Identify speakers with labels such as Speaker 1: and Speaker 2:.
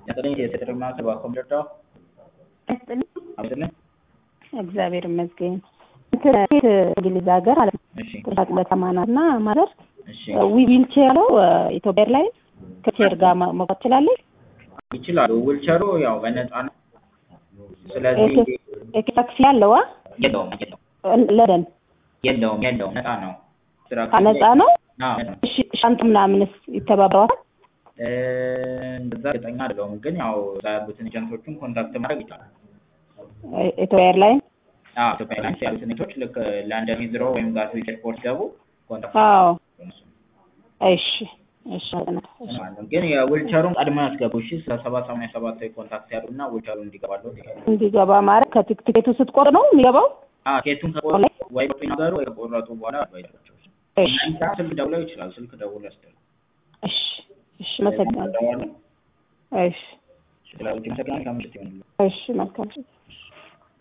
Speaker 1: ያጠለኝ የቴሌ ማዕከል በኮምፒውተር ዳው
Speaker 2: ያስጥልኝ
Speaker 1: አብስልኝ
Speaker 2: እግዚአብሔር ይመስገን። እንትን ሴት እንግሊዝ ሀገር ማለት ነው
Speaker 1: እሺ
Speaker 2: አቅመ ተማናት እና ማዘር
Speaker 1: እሺ
Speaker 2: ዊልቼር ያለው ኢትዮጵያ ላይ ከቼር ጋር ማ- መውጣት ትችላለች።
Speaker 1: ይችላሉ። ዊልቸሩ ያው በነፃ ነው። ስለዚህ
Speaker 2: ታክሲ ያለዋ
Speaker 1: የለውም የለውም
Speaker 2: ለደን
Speaker 1: የለውም የለውም ነፃ ነው። ስራ
Speaker 2: ነፃ ነው።
Speaker 1: አዎ ነፃ ነው።
Speaker 2: እሺ ሻንት ምናምንስ ይተባበሯል?
Speaker 1: እ እንደዛ እርግጠኛ አይደለሁም፣ ግን ያው እዛ ያሉትን ኤጀንቶቹን ኮንታክት ማድረግ ይቻላል።
Speaker 2: ኢትዮጵያ ኤርላይን
Speaker 1: አዎ ኢትዮጵያ ኤርላይንስ ያሉትን ኤጀንቶች ልክ ለንደን ሂዝሮ ወይም ጋትዊክ ኤርፖርት ገቡ ኮንታክት
Speaker 2: አዎ
Speaker 1: እነሱ
Speaker 2: እሺ እሺ አጥናት እሺ
Speaker 1: ማለት ነው። ግን የዊልቸሩን ቀድሞ ያስገቡ እሺ። ስለ ሰባት ሰማንያ ሰባት ላይ ኮንታክት ያሉና ዊልቸሩን እንዲገባለው
Speaker 2: እንዲገባ ማለት ከቲኬቱ ስትቆርጥ ነው የሚገባው?
Speaker 1: ኬቱን ከቆረጡ ወይ ቆጡ ይናገሩ ወይ ከቆረጡ በኋላ አድቫይዘራቸው
Speaker 2: እሺ
Speaker 1: ስልክ ደውለው ይችላል። ስልክ ደውሎ ያስደርግ
Speaker 2: እሺ እሺ መሰግናለሁ። እሺ
Speaker 1: ስለዚህ መሰግናል ከምሽት ይሆንልን
Speaker 2: እሺ መልካም